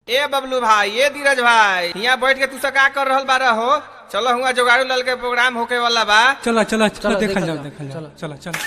ए बबलू भाई ए धीरज भाई यहाँ बैठ के तू सब का कर रहल बारह हो चलो हुआ जोगाड़ू लाल के प्रोग्राम होके वाला बा चला चला चला चलो, देखल देखल जाओ जाओ, देखल जाओ चलो। चला चला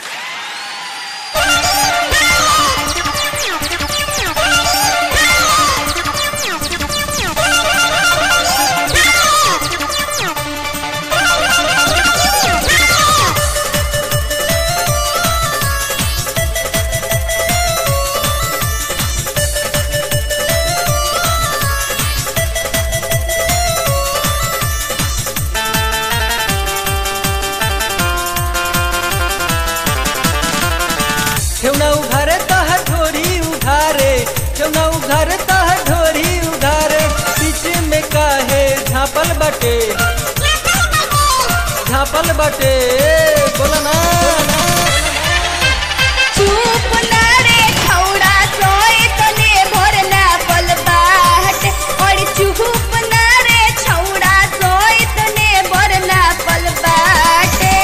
ठेवना उघारे तह ढोरी उघारे ठेवना उघारे तह ढोरी उघारे बीच में काहे झापल बटे झापल बटे बोला ना चुप ना रे खौड़ा सोए तने भोर ना पल बाट और चुप ना रे छौड़ा सोए तने भोर ना पल बाटे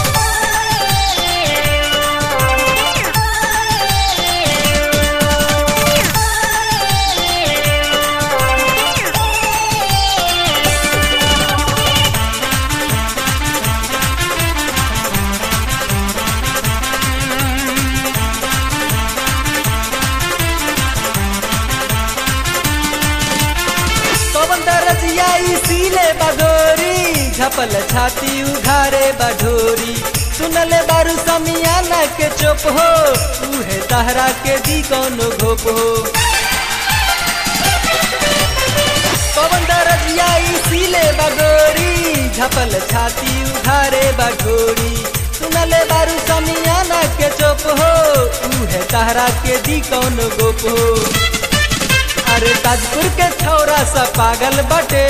पवन दरजिया इसीले बडोरी झपल छाती उघारे बढोरी सुनले बारू समियाना के चुप हो उहे तहरा के दी कौनो घोप हो पवन दरजिया इसीले बडोरी झपल छाती उघारे बढोरी सुनले बारू समियाना के चुप हो उहे तहरा के दी कौनो गोप हो अरे ताजपुर के छौरा सा पागल बटे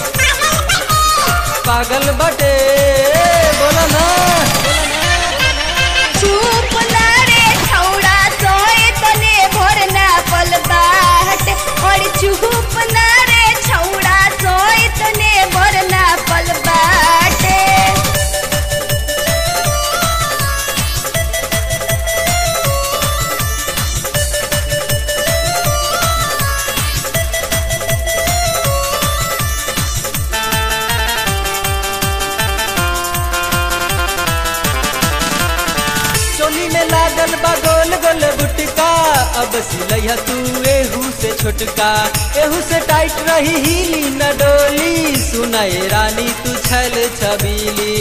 पागल बटे बोला ना चुप ना रे छौड़ा सोए तने भोर ना पल बाट और चुप ना रे छौड़ा सोए तने भोर ना पल बाटे चोली में लागल बा गोल गोल बुटका अब सिलैया तू एहू से छोटका एहू से टाइट रही हिली न डोली सुनाए रानी तू छल छबीली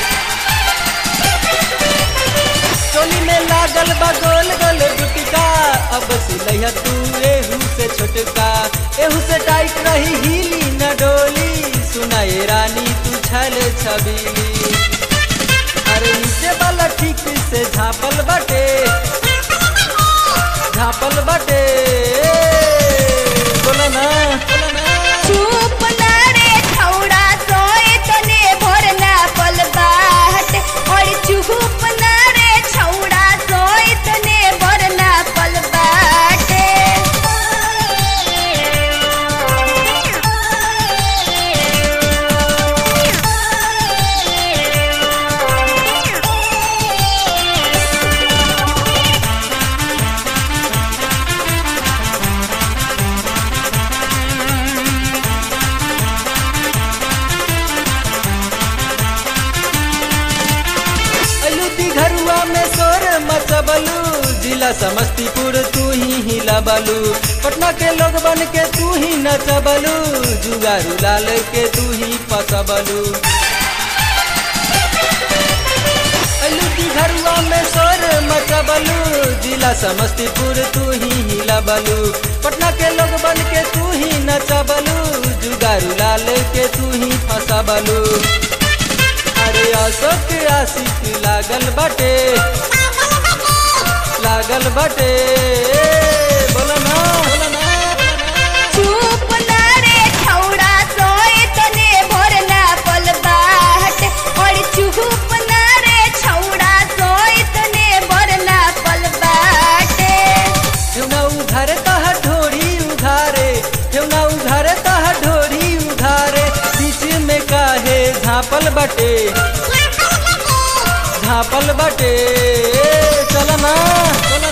चोली में लागल बा गोल गोल गुटका अब सिलैया तू एहू से छोटका एहू से टाइट रही हिली न डोली सुनाए रानी तू छल छबीली अरे नीचे वाला ठीक से झापल बटे झापल बटे बोला ना बोला ना चुप ना रे छौड़ा सोए तने भोर ना पल बाट और चुप ना रे छौड़ा सोए तने भोर ना पल बाटे अलू घरुआ में सोर मचबलू जिला समस्तीपुर तू ही हिलाबलू पटना के लोग बन के तू ही नचबलू जुगारू लाल के तू ही पसबलू अलू घरुआ में सोर मचबलू जिला समस्तीपुर तू ही हिलाबलू पटना के लोग बन के तू ही नचबलू जुगारू लाल के तू ही फसबलू अरे अशोक आशिक लागल बटे लागल बटे बोला ना बोला ना चुप ना रे छौड़ा सोए तने भोर ना पल बाट और चुप ना रे छौड़ा सोए तने भोर ना पल बाटे ठेवना उघारे तह ढोरी उघारे ठेवना उघारे तह ढोरी उघारे बीच में काहे झापल बटे झापल बटे चल ना चल